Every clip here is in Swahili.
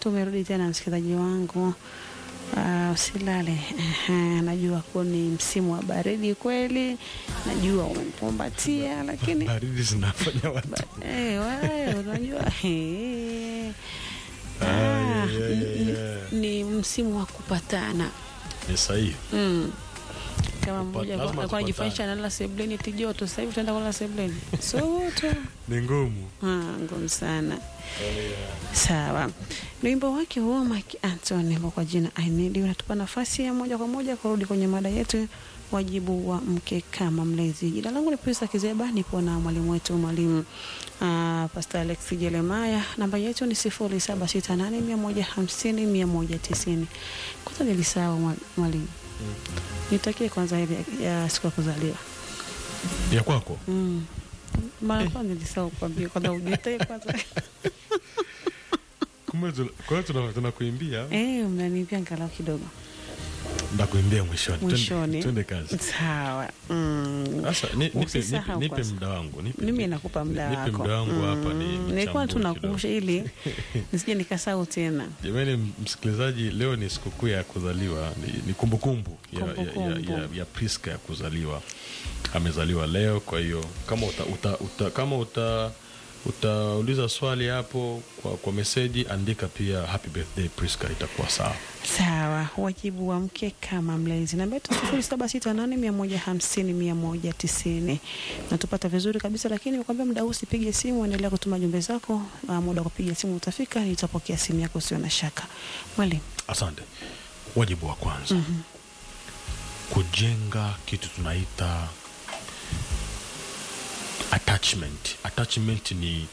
tumerudi tena msikilizaji wangu. Uh, usilale. Aha, najua kuwa ni msimu wa baridi kweli, najua umepumbatia, lakini baridi zinafanya watu eh, wewe unajua eh, Ah, ah, yeah, yeah, ni- ni- yeah. ni msimu wa kupatana ni sahihi. mm. Kama Kupa- mmoja lazima alikuwa anajifanyisha analala sebleni tijoto, sasa hivi tunaenda kulala sebleni soto Ni ngumu. Ah, ngumu sana. Sawa, ni wimbo wake huo Mike Anthony ambao kwa jina I Need You unatupa nafasi ya moja kwa moja kurudi kwenye mada yetu, wajibu wa mke kama mlezi. Jina langu ni Prisa Kizeba, nipo na mwalimu wetu mwalimu uh, Pastor Alex Jeremiah. Namba yetu ni sifuri saba sita nane mia moja hamsini mia moja tisini. Kwanza nilisahau mwa- mwalimu, nitakie kwanza heri ya, ya siku ya kuzaliwa Ya kwako? mm. Mara kwanza nilisahau kuambia kwanza ujitae kwanza Kumbe tuna- kwa hiyo tuna- tunakuimbia Eh, mnaniambia angalau kidogo ndakuimbia mwishoni. Twende- mwishoni. Twende kazi. Sawa. Mm. Sasa ni- nipe, nipe, Usisahau nipe kwanza. muda wangu. Nipe, Mimi nakupa muda nipe wako. muda wangu hapa ni Mm, Nilikuwa tu mchambue nakumbusha ili nisije nikasahau tena. Jamani msikilizaji, leo ni sikukuu ya kuzaliwa, ni, ni kumbukumbu ya, ya, ya, Kumbukumbu. ya, ya Priska ya kuzaliwa. Amezaliwa leo, kwa hiyo kama uta, uta, uta, kama uta utauliza swali hapo kwa, kwa meseji, andika pia happy birthday Priska, itakuwa sawa. Sawa, wajibu wa mke kama mlezi. Namba yetu sifuri saba sita nane mia moja hamsini mia moja tisini. Natupata vizuri kabisa, lakini nikwambia muda huu usipige simu, endelea kutuma jumbe zako. Uh, muda wa kupiga simu utafika, nitapokea simu yako, usio na shaka. Mwalimu, Asante. Wajibu wa kwanza kujenga kitu tunaita attachment. Attachment ni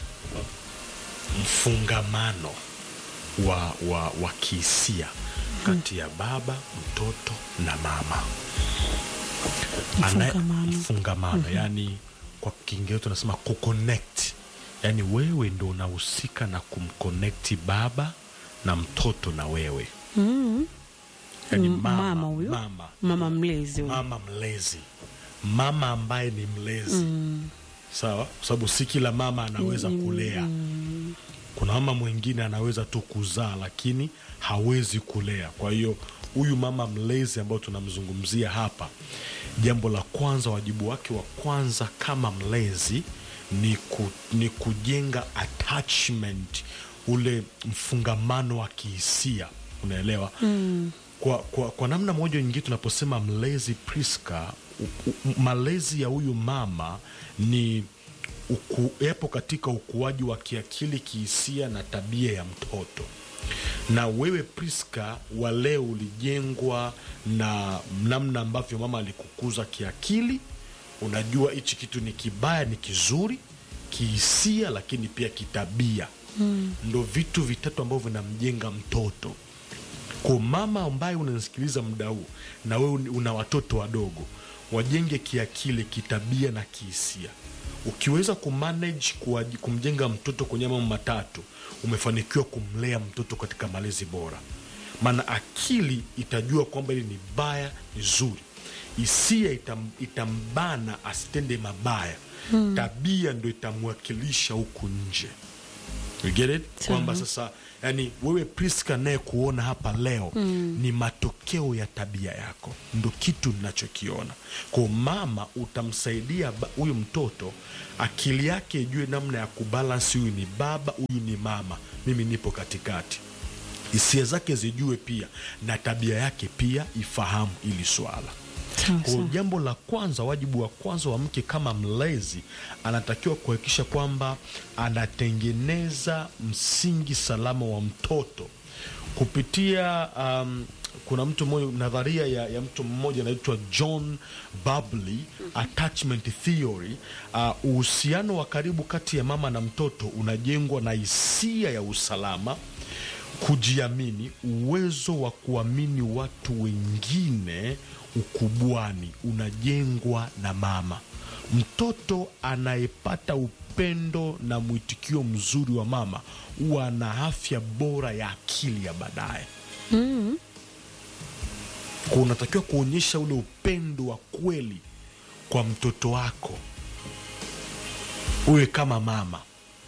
mfungamano wa, wa, wa kihisia kati ya baba, mtoto na mama. Anaye- Mfungamano. mfungamano yani kwa Kiingereza tunasema kuconnect, yani wewe ndo unahusika na kumconnect baba na mtoto na wewe mm. yani M- mama, mama huyo? mama, mama mlezi huyu. mama mlezi, mama ambaye ni mlezi Mm. sawa, kwa sababu si kila mama anaweza kulea. Kuna mama mwingine anaweza tu kuzaa lakini hawezi kulea. Kwa hiyo huyu mama mlezi ambao tunamzungumzia hapa, jambo la kwanza, wajibu wake wa kwanza kama mlezi ni, ku, ni kujenga attachment, ule mfungamano wa kihisia, unaelewa mm. Kwa, kwa, kwa namna moja nyingine tunaposema mlezi Priska, u, u, malezi ya huyu mama ni uku, yapo katika ukuaji wa kiakili, kihisia na tabia ya mtoto. Na wewe Priska wa leo ulijengwa na namna ambavyo mama alikukuza kiakili. Unajua hichi kitu ni kibaya, ni kizuri, kihisia, lakini pia kitabia. Mm. Ndo vitu vitatu ambavyo vinamjenga mtoto kwa mama ambaye unanisikiliza muda huu na wewe una watoto wadogo, wajenge kiakili, kitabia na kihisia. Ukiweza kumanage kuwaji- kumjenga mtoto kwenye mambo matatu, umefanikiwa kumlea mtoto katika malezi bora. Maana akili itajua kwamba hili ni baya, ni zuri. Hisia itam, itambana asitende mabaya. Tabia ndo itamwakilisha huku nje. You get it? Sawa. Kwamba sasa yani wewe Priska naye kuona hapa leo ni matokeo ya tabia yako, ndo kitu ninachokiona. Kwa mama utamsaidia ba- huyu mtoto akili yake ijue namna ya kubalansi, huyu ni baba, huyu ni mama, mimi nipo katikati. Hisia zake zijue pia na tabia yake pia ifahamu ili swala. Sawa, Kwa sawa. jambo la kwanza, wajibu wa kwanza wa mke kama mlezi, anatakiwa kuhakikisha kwamba anatengeneza msingi salama wa mtoto kupitia um, kuna mtu mmoja nadharia ya, ya mtu mmoja anaitwa John Bowlby attachment theory. Uh, uhusiano wa karibu kati ya mama na mtoto unajengwa na hisia ya usalama kujiamini, uwezo wa kuamini watu wengine ukubwani unajengwa na mama. Mtoto anayepata upendo na mwitikio mzuri wa mama huwa ana afya bora ya akili ya baadaye. Kwa unatakiwa kuonyesha ule upendo wa kweli kwa mtoto wako, uwe kama mama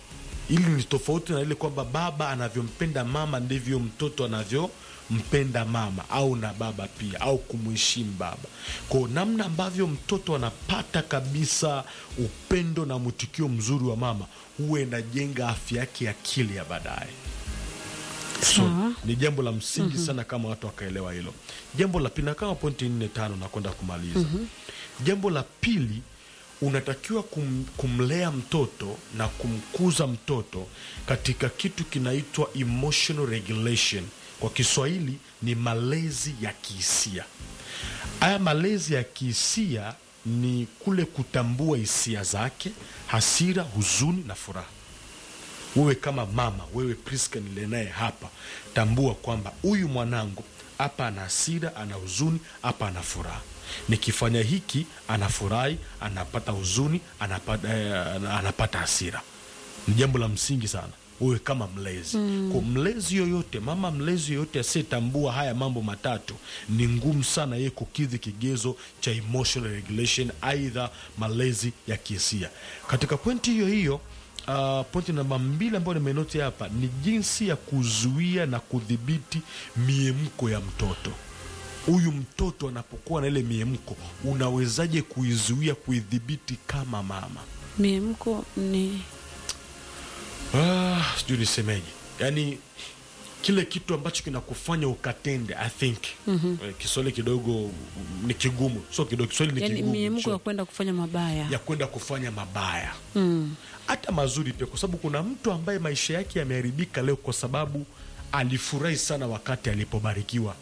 ili ni tofauti na ile kwamba baba anavyompenda mama ndivyo mtoto anavyompenda mama au na baba pia au kumheshimu baba kwao namna ambavyo mtoto anapata kabisa upendo na mwitikio mzuri wa mama huwa inajenga afya yake ya akili ya baadaye so, Sawa. ni jambo la msingi sana kama watu wakaelewa hilo jambo la pili na kama pointi nne tano nakwenda kumaliza jambo la pili unatakiwa kum, kumlea mtoto na kumkuza mtoto katika kitu kinaitwa emotional regulation kwa kiswahili ni malezi ya kihisia haya malezi ya kihisia ni kule kutambua hisia zake hasira huzuni na furaha wewe kama mama wewe Priska nile naye hapa tambua kwamba huyu mwanangu hapa ana hasira ana huzuni hapa ana furaha nikifanya hiki anafurahi anapata huzuni anapata, eh, anapata hasira ni jambo la msingi sana wewe kama mlezi mm. kwa mlezi yoyote mama mlezi yoyote asiyetambua haya mambo matatu ni ngumu sana yeye kukidhi kigezo cha emotional regulation aidha malezi ya kihisia katika pointi hiyo hiyo Uh, pointi namba mbili ambayo nimenoti hapa ni jinsi ya kuzuia na kudhibiti miemko ya mtoto huyu mtoto anapokuwa na ile miemko unawezaje kuizuia kuidhibiti kama mama miemko ni ah, sijui nisemeje yaani kile kitu ambacho kinakufanya ukatende i think mm-hmm. kiswahili kidogo mm, ni kigumu so kidogo kiswahili ni yani kigumu miemko sure ya kwenda kufanya mabaya ya kwenda kufanya mabaya mm. hata mazuri pia kwa sababu kuna mtu ambaye maisha yake yameharibika leo kwa sababu alifurahi sana wakati alipobarikiwa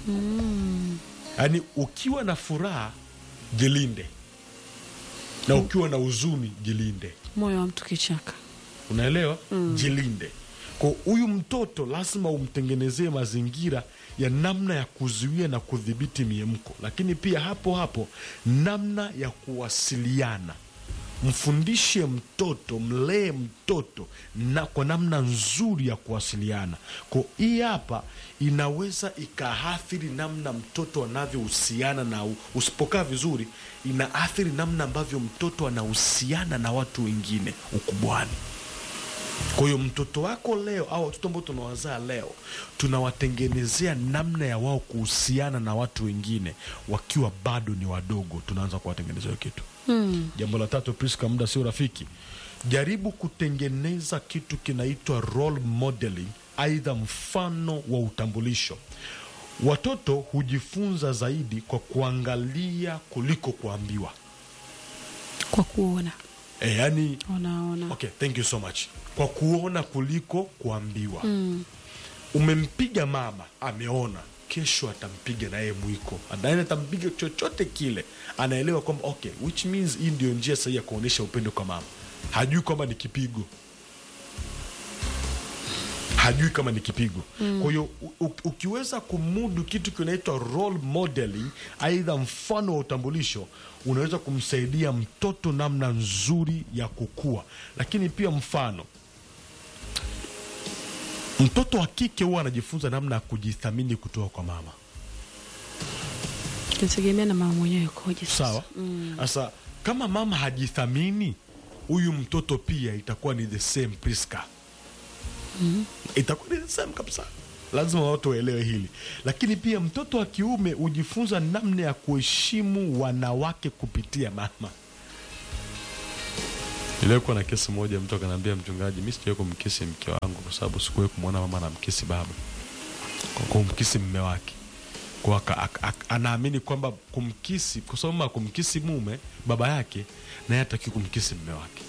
yaani ukiwa na furaha jilinde na ukiwa na huzuni jilinde moyo wa mtu kichaka unaelewa mm. jilinde kwa huyu mtoto lazima umtengenezee mazingira ya namna ya kuzuia na kudhibiti miemko lakini pia hapo hapo namna ya kuwasiliana mfundishe mtoto mlee mtoto na kwa namna nzuri ya kuwasiliana ko hii hapa inaweza ikaathiri namna mtoto anavyohusiana na u- usipokaa vizuri inaathiri namna ambavyo mtoto anahusiana na watu wengine ukubwani kwa hiyo mtoto wako leo au watoto ambao tunawazaa leo tunawatengenezea namna ya wao kuhusiana na watu wengine wakiwa bado ni wadogo tunaanza kuwatengenezea hiyo kitu mm. jambo la tatu priska muda sio rafiki jaribu kutengeneza kitu kinaitwa role modeling aidha mfano wa utambulisho watoto hujifunza zaidi kwa kuangalia kuliko kuambiwa kwa kuona e, yani unaona okay thank you so much kwa kuona kuliko kuambiwa mm. umempiga mama ameona kesho atampiga naye mwiko anaye atampiga chochote kile anaelewa kwamba okay which means hii ndio njia sahihi ya kuonyesha upendo kwa mama hajui kwamba ni kipigo hajui kama ni kipigo mm. kwa hiyo u- u- ukiweza kumudu kitu kinaitwa role modeling aidha mfano wa utambulisho unaweza kumsaidia mtoto namna nzuri ya kukua lakini pia mfano mtoto wa kike huwa anajifunza namna ya kujithamini kutoka kwa mama nategemea na mama mwenyewe koje sasa. sawa sasa kama mama hajithamini huyu mtoto pia itakuwa ni the same priska itakuwa ni the same kabisa lazima watu waelewe hili lakini pia mtoto wa kiume hujifunza namna ya kuheshimu wanawake kupitia mama ilikuwa na kesi moja mtu akanaambia mchungaji mi sijawahi kumkisi mke wangu kwa sababu sikuwahi kumwona mama anamkisi baba kwa kumkisi mme wake kwa aka- aka- aka- anaamini kwamba kumkisi kwa sababu mama kumkisi mume baba yake naye hataki kumkisi mme wake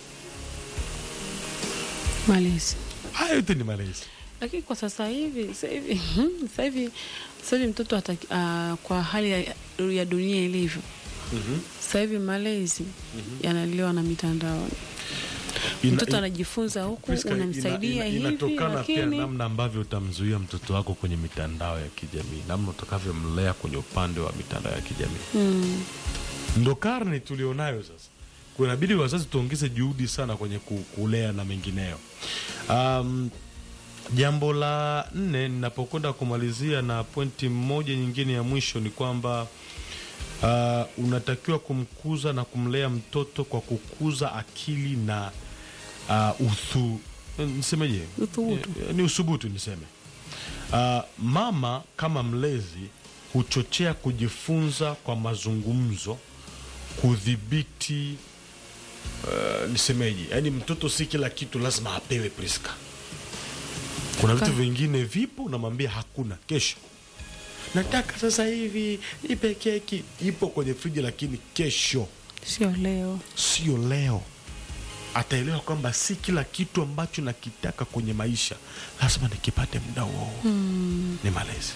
malezi haya yote ni malezi lakini kwa sasa hivi sasa hivi sasa hivi sasa hivi mtoto ataki, uh, kwa hali ya, ya dunia ilivyo sasa hivi malezi yanaliwa na mitandaoni Ina- mtoto ina- anajifunza huku Priska, ina- unamsaidia ina- hivi inatokana pia lakini namna ambavyo utamzuia mtoto wako kwenye mitandao ya kijamii namna utakavyomlea kwenye upande wa mitandao ya kijamii mm, ndo karne tulionayo sasa kunabidi wazazi tuongeze juhudi sana kwenye ku- kulea na mengineyo um, jambo la nne ninapokwenda kumalizia na pointi moja nyingine ya mwisho ni kwamba uh, unatakiwa kumkuza na kumlea mtoto kwa kukuza akili na uh, uthu, nisemeje Uthubutu. Eh, ni usubutu niseme uh, mama kama mlezi huchochea kujifunza kwa mazungumzo kudhibiti uh, nisemeje yaani mtoto si kila kitu lazima apewe priska kuna vitu Ka- vingine vipo unamwambia hakuna kesho nataka sasa hivi ipe keki ipo kwenye friji lakini kesho sio leo sio leo ataelewa kwamba si kila kitu ambacho nakitaka kwenye maisha lazima nikipate muda huo huo. ni malezi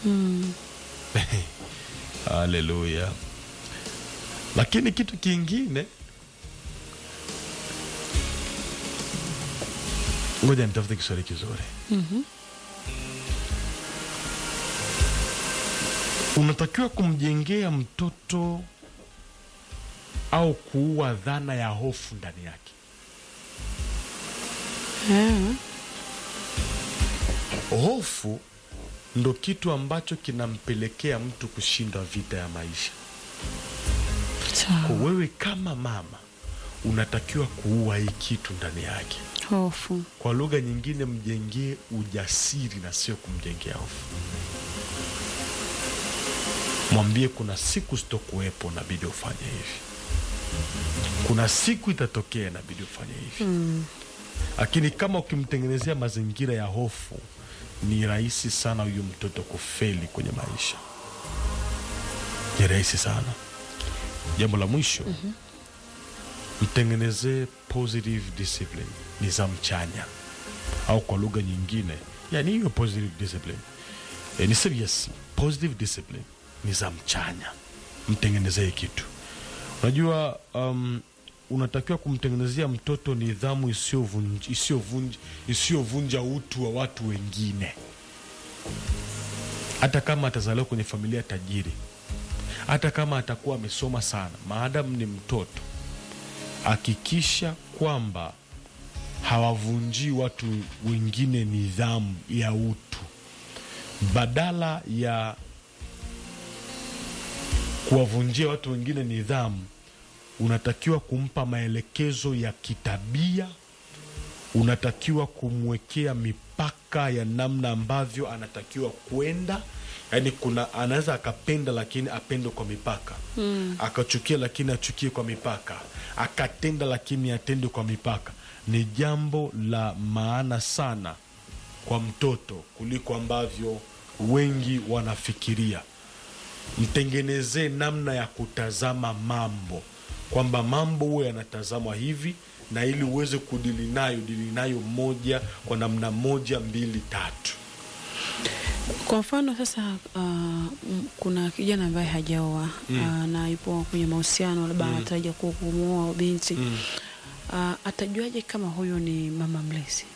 haleluya lakini kitu kingine ngoja nitafute kiswahili kizuri unatakiwa kumjengea mtoto au kuua dhana ya hofu ndani yake Ah, hofu ndo kitu ambacho kinampelekea mtu kushinda vita ya maisha sawa. kwa wewe kama mama unatakiwa kuua hii kitu ndani yake hofu kwa lugha nyingine mjengee ujasiri na sio kumjengea hofu mwambie kuna siku sitokuwepo nabidi ufanye hivi kuna siku itatokea nabidi ufanye hivi lakini kama ukimtengenezea mazingira ya hofu ni rahisi sana huyu mtoto kufeli kwenye maisha ni rahisi sana jambo la mwisho mtengenezee positive discipline nidhamu chanya au kwa lugha nyingine yani hiyo positive discipline e, niseme yes positive discipline nidhamu chanya mtengenezee kitu unajua um, unatakiwa kumtengenezea mtoto nidhamu isiyovunj- isiyovunj- isiyovunja utu wa watu wengine hata kama atazaliwa kwenye familia tajiri hata kama atakuwa amesoma sana maadamu ni mtoto hakikisha kwamba hawavunjii watu wengine nidhamu ya utu badala ya kuwavunjia watu wengine nidhamu unatakiwa kumpa maelekezo ya kitabia unatakiwa kumwekea mipaka ya namna ambavyo anatakiwa kwenda yaani kuna anaweza akapenda lakini apende kwa mipaka mm. akachukia lakini achukie kwa mipaka akatenda lakini atende kwa mipaka ni jambo la maana sana kwa mtoto kuliko ambavyo wengi wanafikiria mtengenezee namna ya kutazama mambo kwamba mambo huwe yanatazamwa hivi na ili uweze kudili nayo dili nayo moja kwa namna moja mbili tatu kwa mfano sasa uh, m- kuna kijana ambaye hajaoa uh, na yupo kwenye mahusiano labda anatarajia ku- kumuoa binti Mm. uh, atajuaje kama huyu ni mama mlezi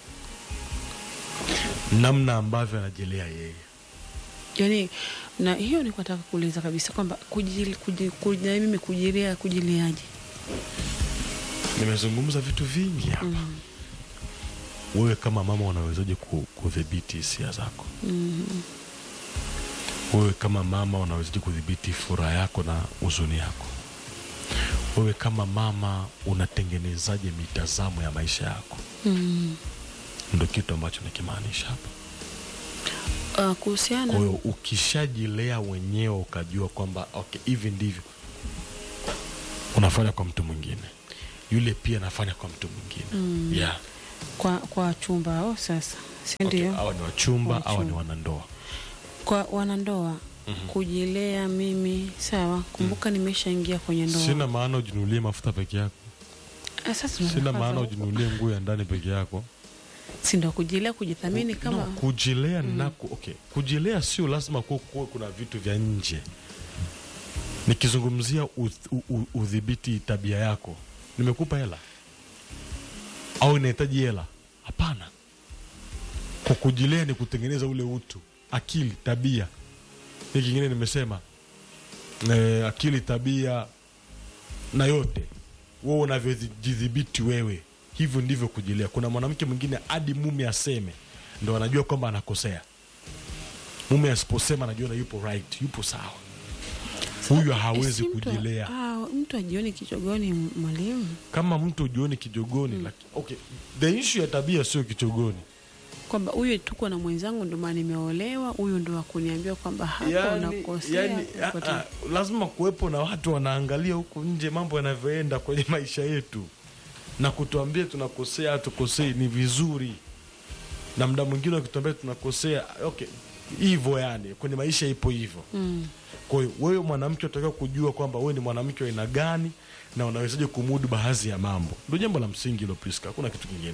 namna ambavyo anajelea yeye yaani na hiyo ni nataka kuuliza kabisa kwamba kujili, kuji, kuji, na mimi kujilea kujileaje nimezungumza vitu vingi hapa wewe kama mama unawezaje ku- kudhibiti hisia zako wewe kama mama unawezaje kudhibiti furaha yako na huzuni yako wewe kama mama unatengenezaje mitazamo ya maisha yako mm. ndo kitu ambacho nakimaanisha hapa uh, kuhusiana kwa hiyo ukishajilea wenyewe ukajua kwamba okay hivi ndivyo unafanya kwa mtu mwingine yule pia anafanya kwa mtu mwingine mm. yeah. kwa, kwa chumba oh, sasa si okay. ndio awa ni wachumba awa ni Wachumba. wanandoa kwa wanandoa kujilea mimi sawa kumbuka nimeshaingia kwenye ndoa sina maana ujinunulie mafuta peke yako Ah, sasa sina tunataka maana huko. ujinunulie nguo ya ndani peke yako si ndio kujilea kujithamini Ku- kama no, kujilea nako okay. kujilea sio lazima kuwe kuwe kuna vitu vya nje nikizungumzia uth- u- u- udhibiti tabia yako nimekupa hela au inahitaji hela hapana kwa kujilea ni kutengeneza ule utu akili tabia hii kingine nimesema eh, akili tabia na yote wewe unavyojidhibiti wewe hivyo ndivyo kujilea kuna mwanamke mwingine hadi mume aseme ndo anajua kwamba anakosea mume asiposema anajiona yupo right yupo sawa huyu hawezi Si mtu- kujilea ah, mtu ajioni kichogoni mwalimu kama mtu ujioni kijogoni laki, okay. the issue ya tabia sio kichogoni kwamba huyu tuko na mwenzangu ndio maana nimeolewa huyu ndo akuniambia kwamba hapa unakosea yani, uko ah, ah, lazima kuwepo na watu wanaangalia huku nje mambo yanavyoenda kwenye maisha yetu na kutuambia tunakosea hatukosei ni vizuri na mda mwingine wakituambia tunakosea okay hivyo yani kwenye maisha ipo hivyo mm. kwa hiyo wewe mwanamke unatakiwa kujua kwamba wewe ni mwanamke wa aina gani na unawezaje kumudu baadhi ya mambo ndio jambo la msingi hilo Priska hakuna kitu kingine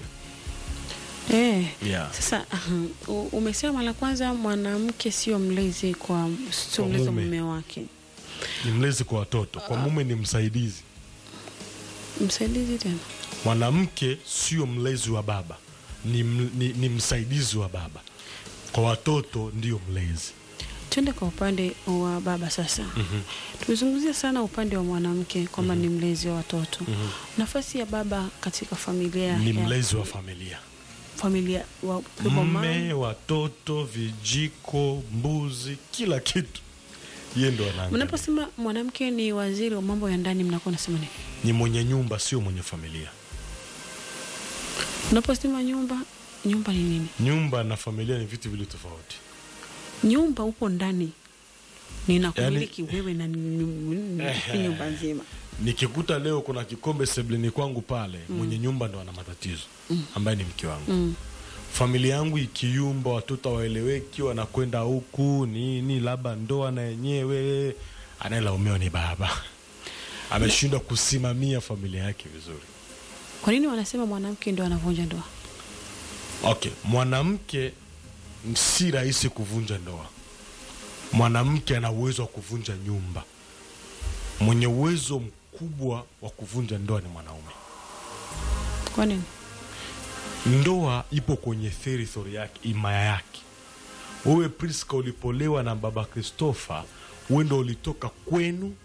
Eh, yeah. sasa uh, u- umesema la kwanza mwanamke sio mlezi kwa sio Kwa mlezi wa mume. mume wake ni mlezi kwa watoto kwa mume ni msaidizi msaidizi tena mwanamke sio mlezi wa baba ni, m- ni, ni msaidizi wa baba kwa watoto ndio mlezi tuende kwa upande wa baba sasa mm-hmm. tumezungumzia sana upande wa mwanamke kwamba ni mlezi wa watoto Mhm. nafasi ya baba katika familia ni ya- mlezi wa familia familia wa, kwa mama. mme watoto vijiko mbuzi kila kitu ye ndo anaangalia. mnaposema mwanamke ni waziri wa mambo ya ndani mnakuwa nasema nini ni mwenye nyumba sio mwenye familia unaposema nyumba nyumba ni nini nyumba na familia ni vitu vili tofauti nyumba upo ndani ninakumiliki wewe na ni- ni- ni- Ehe. nyumba nzima nikikuta leo kuna kikombe sebleni kwangu pale mwenye nyumba ndo ana matatizo ambaye ni mke wangu mm. familia yangu ikiyumba watoto waeleweki wanakwenda huku nini labda ndoa na yenyewe anayelaumiwa ni baba ameshindwa kusimamia familia yake vizuri kwa nini wanasema mwanamke ndo anavunja ndoa okay mwanamke si rahisi kuvunja ndoa mwanamke ana uwezo wa kuvunja nyumba mwenye uwezo mkubwa wa kuvunja ndoa ni mwanaume kwa nini ndoa ipo kwenye territory yake imaya yake wewe priska ulipolewa na baba christopher wewe ndo ulitoka kwenu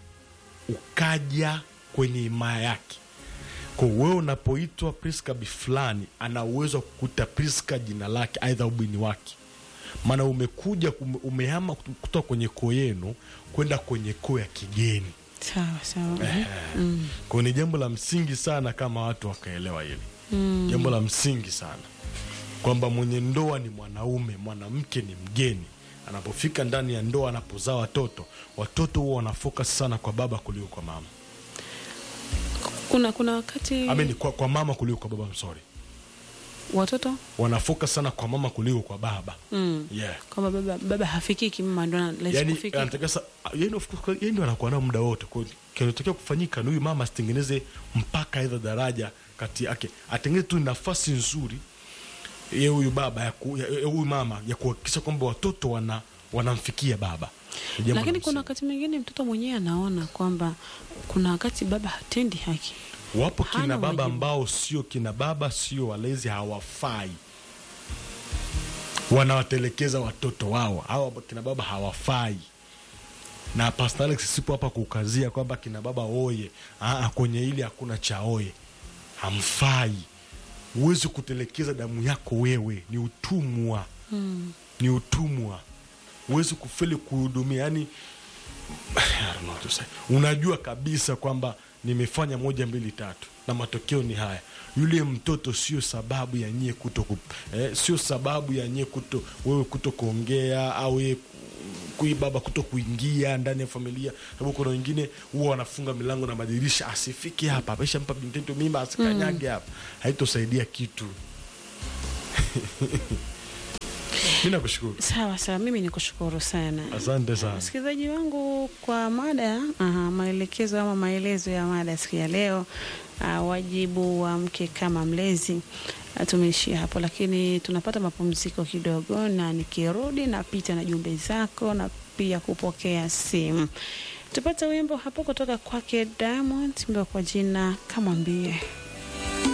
ukaja kwenye imaya yake kwa wewe unapoitwa priska bifulani ana uwezo wa kukuta priska jina lake aidha ubini wake maana umekuja ume- umehama kutoka kwenye koo yenu kwenda kwenye koo ya kigeni sawa sawa mm. kwao ni jambo la msingi sana kama watu wakaelewa hili mm. jambo la msingi sana kwamba mwenye ndoa ni mwanaume mwanamke ni mgeni anapofika ndani ya ndoa anapozaa watoto watoto huwa wanafocus sana kwa baba kuliko kwa mama kuna kuna wakati I mean, kwa, kwa mama kuliko kwa baba I'm sorry watoto wanafocus sana kwa mama kuliko kwa baba mm. yeah. kwamba baba, baba hafikiki mama ndo anaweza yani kufika anatakiwa sa- yeye of course, yeye ndo anakuwa nao muda wote Kwa hiyo kinachotakiwa kufanyika ni huyu mama asitengeneze mpaka aidha daraja kati yake atengeneze tu nafasi nzuri ye huyu baba ya ku- ya- ya huyu mama ya kuhakikisha kwamba watoto wana wanamfikia baba Ni jambo la lakini kuna msingi. wakati mwingine mtoto mwenyewe anaona kwamba kuna wakati baba hatendi haki wapo hana kina baba wajibu. ambao sio kina baba sio walezi hawafai wanawatelekeza watoto wao hawa kina baba hawafai na Pastor Alex sipo hapa kukazia kwamba kina baba oye Aa, kwenye ili hakuna cha oye hamfai huwezi kutelekeza damu yako wewe ni utumwa mm. ni utumwa huwezi kufeli kuhudumia yani I don't know what to say. unajua kabisa kwamba nimefanya moja mbili tatu na matokeo ni haya yule mtoto sio sababu ya nyie kuto ku, eh, sio sababu ya nyie kuto wewe kuto kuongea au yeye kui baba kuto kuingia ndani ya familia sababu kuna wengine huwa wanafunga milango na madirisha asifike hapa ameshampa bintetu mimba asikanyage hapa haitosaidia kitu mi nakushukuru sawa sawa mimi ni kushukuru sana asante sana msikilizaji wangu kwa mada aha, maelekezo ama maelezo ya mada siku ya leo uh, wajibu wa mke kama mlezi uh, tumeishia hapo lakini tunapata mapumziko kidogo na nikirudi napita na jumbe zako na pia kupokea simu tupate wimbo hapo kutoka kwake diamond mbio kwa jina kamwambie